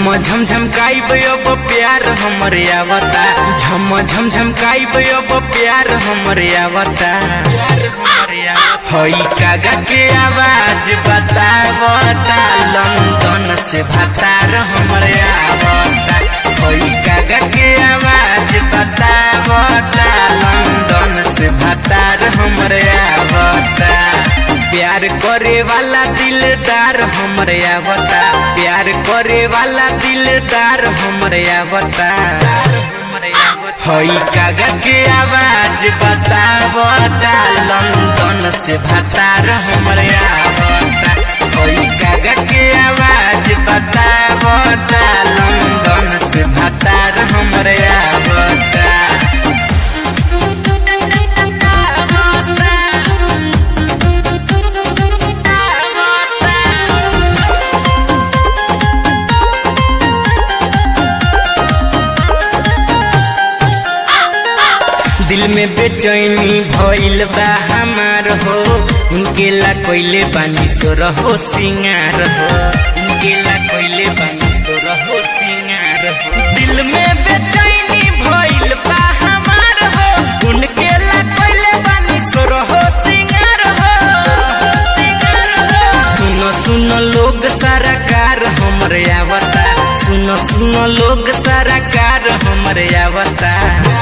झम झम काइब अब प्यार हमरे आवता झम झम झम काइब अब प्यार हमरे आवता हई कागा के आवाज बतावता लंदन से भतार हमरे आवता हई कागा के आवाज बतावता लंदन से भतार हमरे आवता प्यार करे वाला दिलदार हमरे आवता प्यार करे वाला दिलदार हमरे आवता हई कागा के आवाज बतावता लंदन से भतार हमरे आवता हई कागा के आवाज बतावता लंदन से भतार हमरे आवता दिल में बेचैनी भइल बा हमार हो उनके ला कोइले बानी सो रहो सिंगार हो उनके ला कोइले बानी सो रहो सिंगार हो दिल में बेचैनी भइल बा हमार हो उनके ला कोइले बानी सो रहो सिंगार हो सिंगार हो सुनो सुनो लोग सारा कार हमरे आवता सुनो सुनो लोग सारा कार हमरे आवता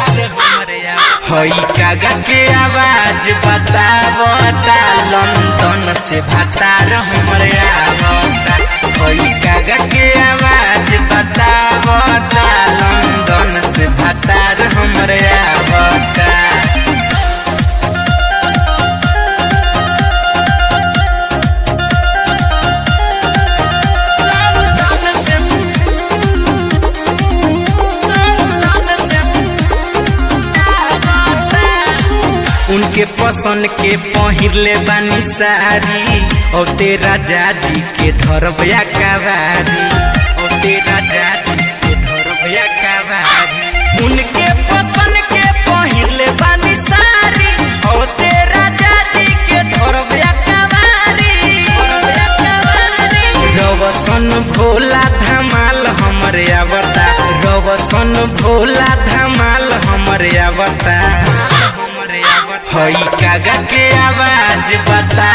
हई कागा के आवाज बतावता लंदन से भतार हमरे आवता हई कागा के आवाज बतावता लंदन से भतार हमरे आवता उनके पसंद के पहिरले बानी सारी और तेरा जाजी के धरबया कवारी और तेरा जाजी के धरबया कवारी उनके पसंद के पहिरले बानी सारी और तेरा जाजी के धरबया कवारी रवसन भोला धमाल हमरे आवता रवसन भोला धमाल हमरे आवता हई कागा के आवाज बता